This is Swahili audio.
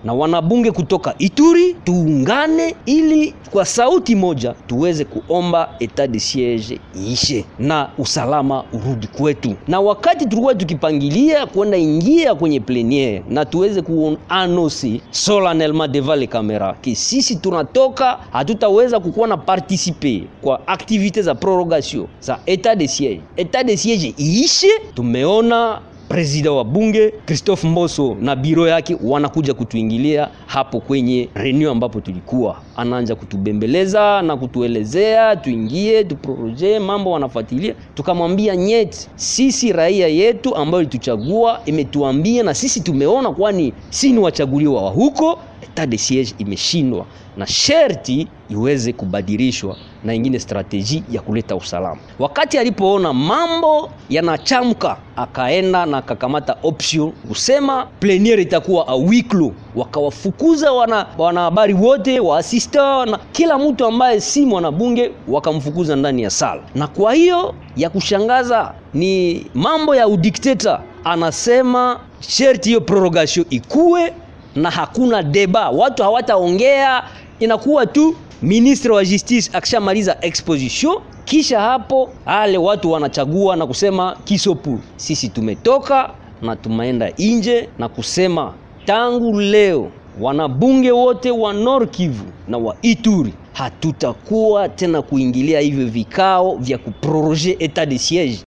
na wanabunge kutoka Ituri tuungane, ili kwa sauti moja tuweze kuomba etat de siege iishe na usalama urudi kwetu. Na wakati tulikuwa tukipangilia kwenda ingia kwenye pleniere na tuweze kuanosi solennellement devant les cameras ki sisi tunatoka, hatutaweza kukuwa na participe kwa aktivite za prorogation za etat de siege, etat de siege iishe. Tumeona Prezida wa bunge Christophe Mboso na biro yake wanakuja kutuingilia hapo kwenye reunion ambapo tulikuwa, anaanza kutubembeleza na kutuelezea tuingie tuproroje mambo, wanafuatilia. Tukamwambia nyeti, sisi raia yetu ambayo ilituchagua imetuambia na sisi tumeona, kwani si ni wachaguliwa wa huko. Etat de siege imeshindwa na sherti iweze kubadilishwa na ingine strateji ya kuleta usalama. Wakati alipoona mambo yanachamka, akaenda na akakamata option kusema pleniere itakuwa a huis clos. Wakawafukuza wana wanahabari wote wa assistant na kila mtu ambaye si mwanabunge, wakamfukuza ndani ya sala. Na kwa hiyo ya kushangaza ni mambo ya udikteta, anasema sherti hiyo prorogation ikuwe na hakuna deba, watu hawataongea, inakuwa tu ministre wa justice akishamaliza exposition, kisha hapo ale watu wanachagua na kusema kisopu. Sisi tumetoka na tumeenda nje na kusema tangu leo wanabunge wote wa Nord Kivu na wa Ituri hatutakuwa tena kuingilia hivyo vikao vya kuproroger etat de siege.